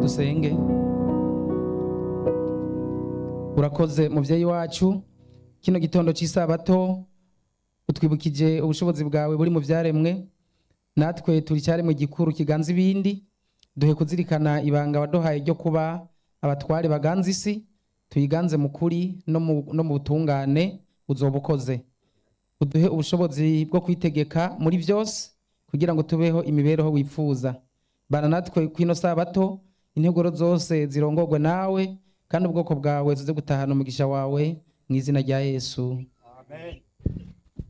dusenge urakoze mubyeyi wacu kino gitondo cy'isabato utwibukije ubushobozi bwawe buri mu byaremwe natwe turi cyaremwe gikuru kiganza ibindi duhe kuzirikana ibanga waduhaye ryo kuba abatware baganza isi tuyiganze mu kuri no mu- no mu butungane uzoba ukoze uduhe ubushobozi bwo kwitegeka muri byose kugira ngo tubeho imibereho wifuza bana natwe kwino sabato integuro zose zirongorwe nawe kandi ubwoko bwawe tuze gutahana umugisha wawe mu izina rya yesu Amen.